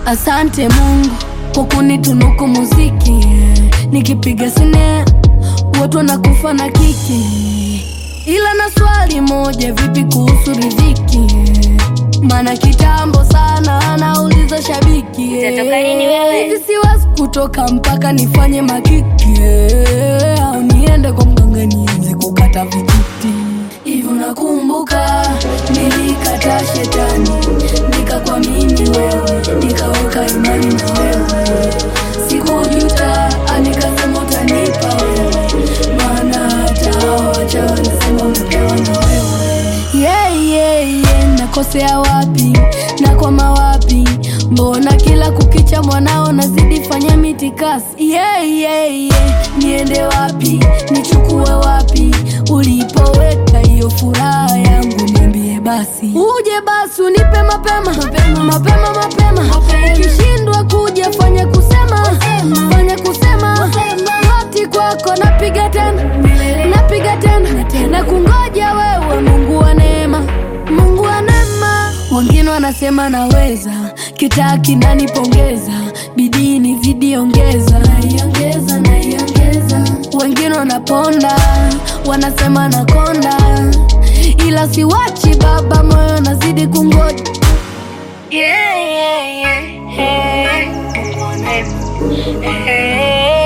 Asante Mungu kwa kunitunuku muziki yeah. Nikipiga sine watu wanakufa na kiki, ila na swali moja, vipi kuhusu riziki yeah. Maana kitambo sana anauliza shabiki yeah. Utatoka lini wewe? Hivi siwezi kutoka mpaka nifanye makiki yeah. Au niende kwa mganga nianze kukata vijiti Hivi unakumbuka nilikata shetani nikakuamini wewe nikaweka imani na wewe sikujuta anikasema utanipa wewe maana hata hao wachawi wanasema umepewa na wewe yeah, yeah, yeah. nakosea wapi nakwama wapi mbona kila kukicha mwanao nazidi fanya mitikasi yeah, yeah, yeah. niende wapi nichukue wapi ulipoweka hiyo furaha yangu niambie basi uje basi unipe mapema mapema mapema mapema ukishindwa kuja fanya kusema fanya kusema goti kwako napiga tena napiga tena tena kungoja wewe mungu wa neema mungu wa neema wengine wanasema naweza kitaa kinanipongeza bidii ni zidi ongeza naiongeza naiongeza wengine wanaponda wanasema nakonda ila siwachi baba moyo nazidi kungoja Yeah, yeah, yeah. Hey. Mungu wa neema. Hey.